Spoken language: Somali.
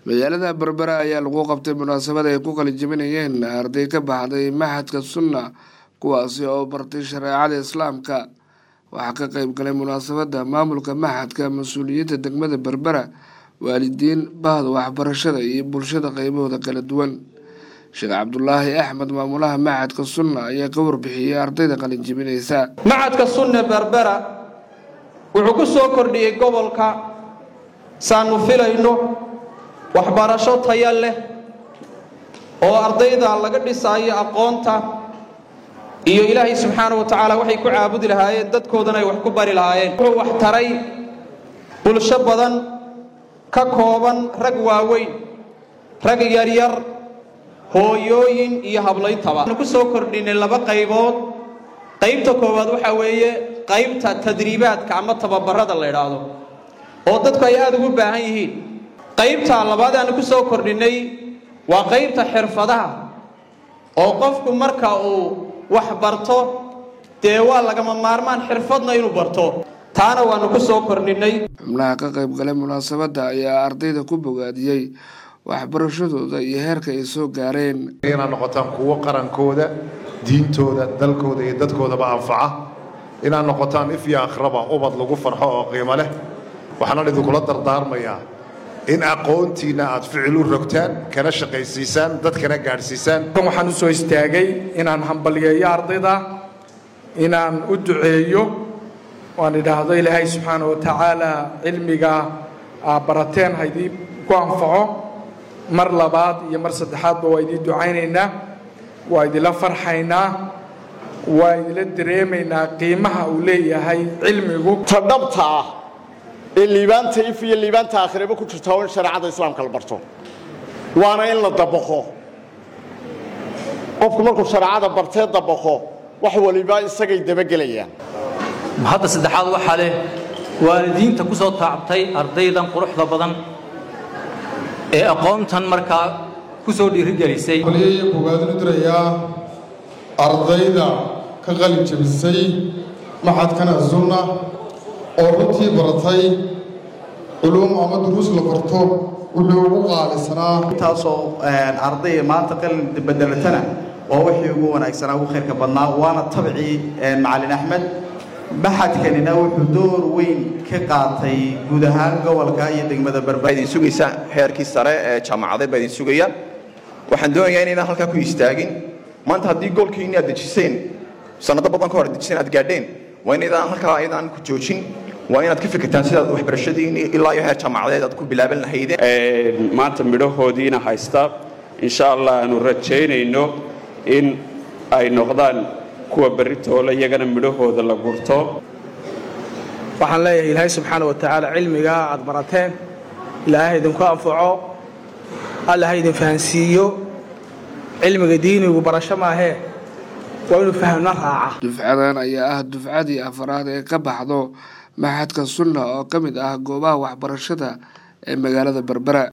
magaalada berbera ayaa lagu qabtay munaasabad ay ku qalijabinayeen arday ka baxday maxadka sunna kuwaasi oo bartay shareecada islaamka waxaa ka qeyb galay munaasabadda maamulka maxadka mas-uuliyiinta degmada berbera waalidiin bahda waxbarashada iyo bulshada qeybahooda kala duwan sheekh cabdulaahi axmed maamulaha maxadka sunna ayaa ka warbixiyey ardayda qalinjibinaysa maxadka sunne berbera wuxuu ku soo kordhiyey gobolka saanu filayno waxbarasho taya leh oo ardayda laga dhisaayo aqoonta iyo ilaahay subxaana wa tacaala waxay ku caabudi lahaayeen dadkoodana ay wax ku bari lahaayeen wuxuu wax taray bulsho badan ka kooban rag waaweyn rag yaryar hooyooyin iyo hablayntaba waxaanu ku soo kordhinay laba qaybood qaybta koowaad waxaa weeye qaybta tadriibaadka ama tababarada la idhaahdo oo dadku ay aada ugu baahan yihiin qaybta labaad aanu ku soo kordhinay waa qaybta xirfadaha oo qofku marka uu wax barto dee waa lagama maarmaan xirfadna inuu barto taana waanu ku soo kordhinay xubnaha ka qayb galay munaasabadda ayaa ardayda ku bogaadiyey waxbarashadooda iyo heerka ay soo gaareen inaad noqotaan kuwo qarankooda diintooda dalkooda iyo dadkoodaba anfaca inaad noqotaan if iyo akhraba ubad lagu farxo oo qiimo leh waxaana idinkula dardaarmayaa in aqoontiinna aad ficil u rogtaan kana shaqaysiisaan dadkana gaadhsiisaan waxaan u soo istaagay inaan hambalyeeyo ardayda inaan u duceeyo waan idhaahdo ilaahay subxaana wa tacaala cilmiga aa barateen haydii ku anfaco mar labaad iyo mar saddexaadba waa idiin ducaynaynaa waa idinla farxaynaa waa idinla dareemaynaa qiimaha uu leeyahay cilmigu ta dhabta ah ee liibaanta if iyo liibaanta aakhireba ku jirta oo in shareecada islaamka la barto waana in la dabaqo qofku markuu shareecada bartee dabaqo wax waliba isagay dabagelayaan hadda saddexaad waxaa leh waalidiinta ku soo taabtay ardaydan quruxda badan ee aqoontan markaa ku soo dhiirigelisay qoliyaya bogaadinu dirayaa ardayda ka qalin jabisay maxadkana sunna oo runtii baratay culuum ama duruus la barto wuxuu ugu qaalisanaa intaasoo arday maanta qalin bedelatana waa wixii ugu wanaagsanaa ugu khayrka badnaa waana tabcii macalin axmed maxadkanina wuxuu door weyn ka qaatay guud ahaan gobolka iyo degmada berber idin sugaysa heerkii sare ee jaamacadeed baa idin sugaya waxaan doonayaa inaynaan halkaa ku istaagin maanta haddii goolkiini aad dejiseen sanado badan ka hor dejiseen aad gaadheen waa inaydaan halkaa ayadaan ku joojin waa inaad ka fikirtaan sidaad waxbarashadiini ilaa iyo heer jaamacadeed aad ku bilaaban lahaydeen maanta midhahoodiina haysta insha allah aanu rajaynayno in ay noqdaan kuwa berritoola iyagana midhahooda la gurto waxaan leeyahay ilaahay subxaana wa tacaala cilmiga aad barateen ilaahay idinku anfaco alla ha idin fahansiiyo cilmiga diinigu barasho maahee waa inuu fahmna raaca dufcadan ayaa ah dufcadii afaraad ee ka baxdo maxadka sunna oo ka mid ah goobaha waxbarashada ee magaalada berbera